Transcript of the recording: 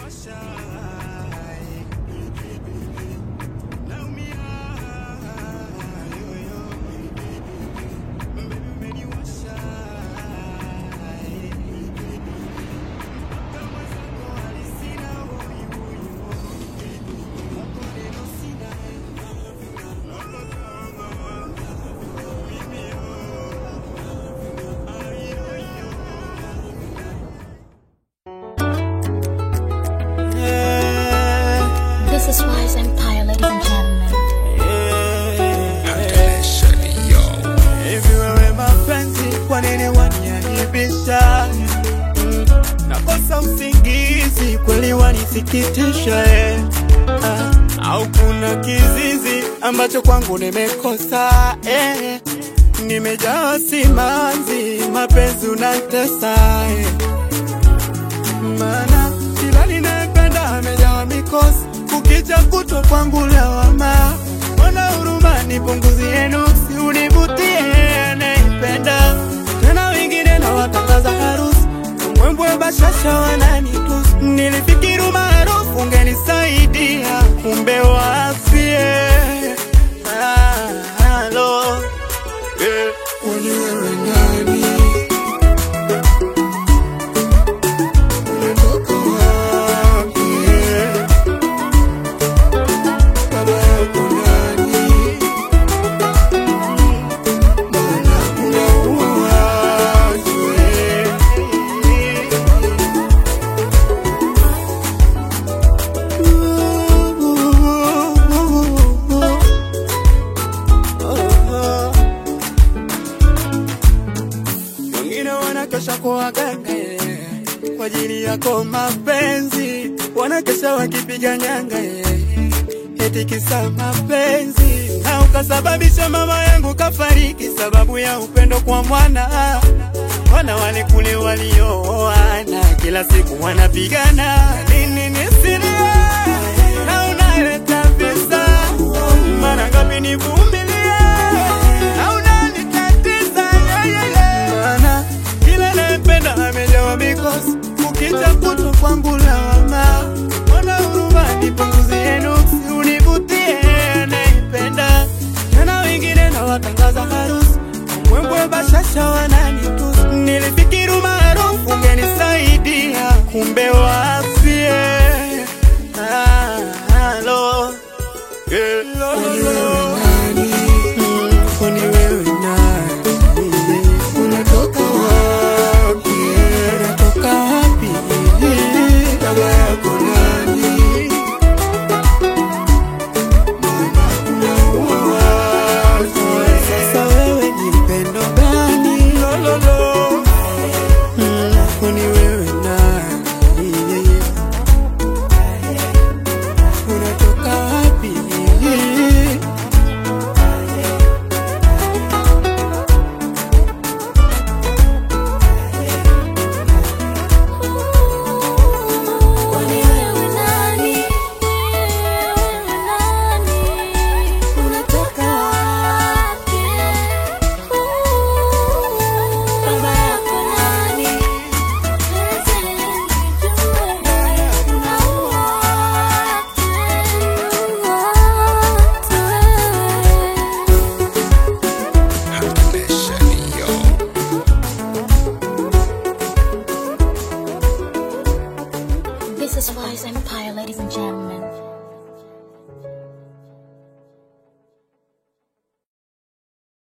This is Wise Empire, ladies and gentlemen. Hivi wewe mapenzi, kwa nini waniaibisha? Nakosa usingizi, kweli wanisikitisha eh. Ah, au kuna kizizi ambacho kwangu nimekosa eh. Nimejawa simanzi, mapenzi unatesa eh. Maana kila ninayependa amejawa mikosi, kukicha kutwa kwangu lawama. Mbona huruma nipunguzie nuksi, univutie naipenda tena, wengine na watangaza harusi, mbwembwe bashasha wananitusi. Nilifikiri umaarufu ungenisaidia, kumbe wafie Ah, halo eh, kwani wewe nani? Unatoka wapi? Baba yako nani? Mbona unaua watu, eh? Wengine wanakesha kwa waganga eh, kwa ajili yako mapenzi, wanakesha wakipiga nyanga eh, eti kisa mapenzi, na ukasababisha mama yangu kafariki sababu ya upendo kwa mwana. Wana wale kule waliooana kila siku wanapigana, nini nisilie na unaleta visa, mara ngapi nivumilie na unanitatiza yeah, yeah, yeah. Maana kila napenda amejawa mikosi, ukija kutwa kwangu lawama. Mbona huruma nipunguzie nuksi, univutie naipenda tena, wengine na watangaza harusi, mbwembwe bashasha wananitusi. Nilifikiri umaarufu ungenisaidia, kumbe wafie Ah, halo Yeah. Mm, kwani wewe nani? Unatoka wapi? Unatoka wapi? Baba yako nani? Mbona unaua watu? Sasa wewe ni mpendo gani? Mm, kwani wewe nani? Unatoka wapi? Kwani wewe nani? Wewe nani? Unatoka wapi? Baba yako nani? Lete nijue. Unaua watu, watu. This is Wise Empire, ladies and gentlemen.